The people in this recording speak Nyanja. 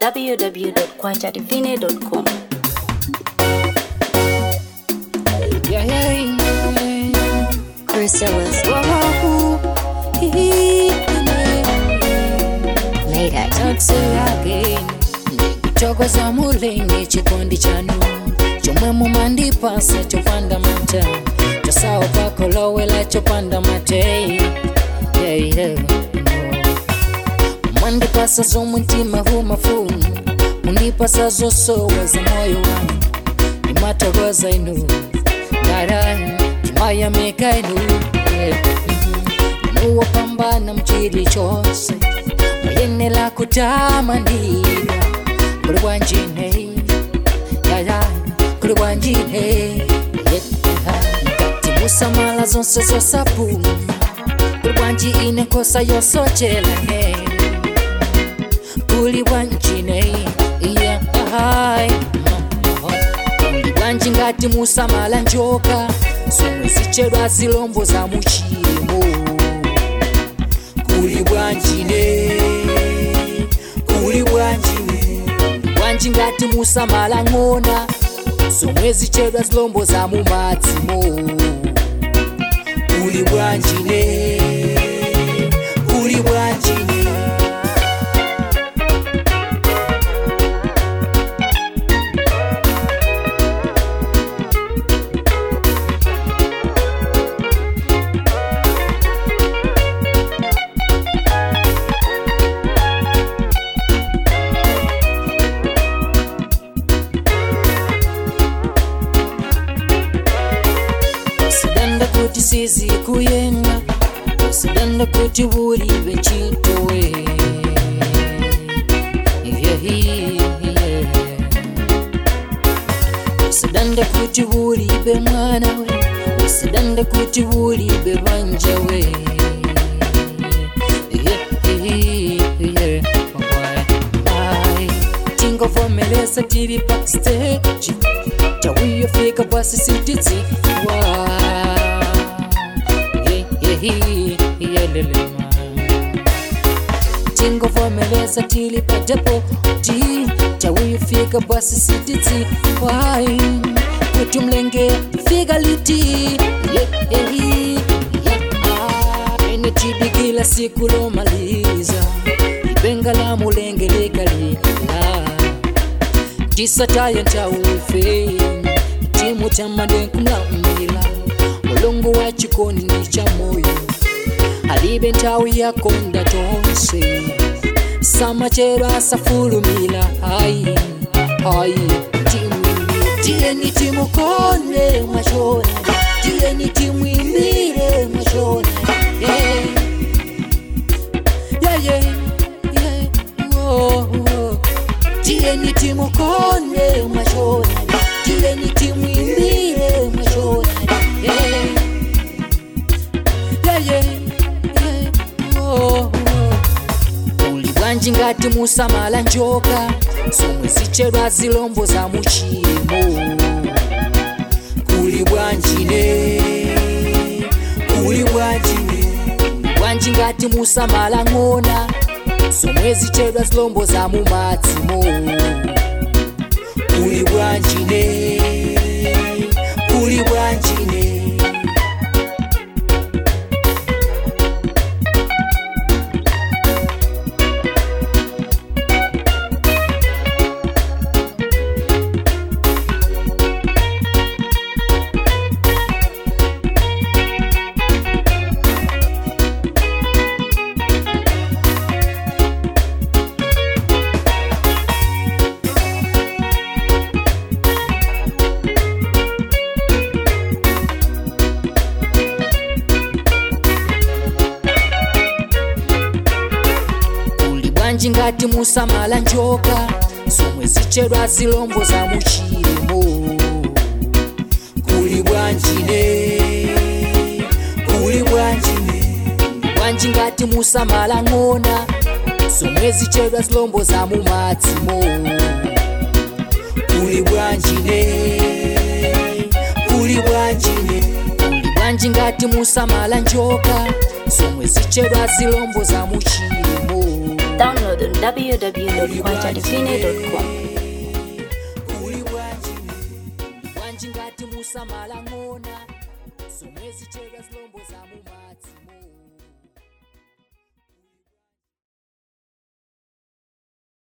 www.kwachatifine.com. Yeah, yeah, yeah. Priscilla's Wahoo. later. Taxi again. Chokoza mulingi chikondi chanu chomwe mumandipasa chopanda mata chosawo pakolowela chopanda mate yeah, yeah. mwandipasa zomwentima humafunu mundipasa zosowa za moyo wangu imatokoza inu dara imayamika inu yeah. nuwopambana mchili chose muyenela kutamandira kuli bwanjine yaya kuli bwanjine timusamala zonse zosapuma kuli bwanji ine nkosa yosochela he kuli bwanjine iyahai kuli bwanji ngati musamala njoka zomwe zichedwa zilombo za muchimo kuli bwanjine kuli bwanjine bwanji ngati musamala ng'ona zomwe zichedwa zilombo za mumadzimo kuli bwanjine kuli bwanjine usidanda kuti sizi kuyenga usidanda kuti bulibe chitowe usidanda kuti bulibe mwana we usidanda kuti bulibe banja we tingovomelesa tiri backstage tawiyofika basi sitidziwa yelelema tingovomelesa tili padepoti tawiyofika basi sitidziwa kuti mlenge fika liti ene tidikila siku lomaliza ibenga la mulenge likalila tisataye ntaufe timu tamadenkumlaumila mulungu wa chikoni ni cha moyo alibe nthawi yakonda tonse samachero asafulumila hayi hayi timwimbi tiyeni timukonde mwachona tiyeni timwimbire mwachona yeah. Yeah, yeah, yeah. Oh, oh. tiyeni timukonde mwachona tiyeni timwimbire mwachona yeah. Yeah, yeah, yeah. Oh, oh. uli bwanji ngati musamala njoka zomwe zichedwa zilombo za muchimo kuli bwanjine kuli bwanjine bwanji ngati musamala ng'ona zomwe zichedwa zilombo za mumadzimo kuli bwanjine kuli bwanjine uli bwanji ngati musamala njoka zomwe zichedwa zilombo za muchimo kuli bwanjine kuli bwanjine bwanji ngati musamala ng'ona zomwe zichedwa zilombo za mumadzimo kuli bwanjine kuli bwanjine kuli bwanji ngati musamala njoka zomwe zichedwa zilombo za muchimo Download download on www.quantatipine.com. kuli bwanji bwanji ngati musamala ng'ona somwezi cheka zilombo za muma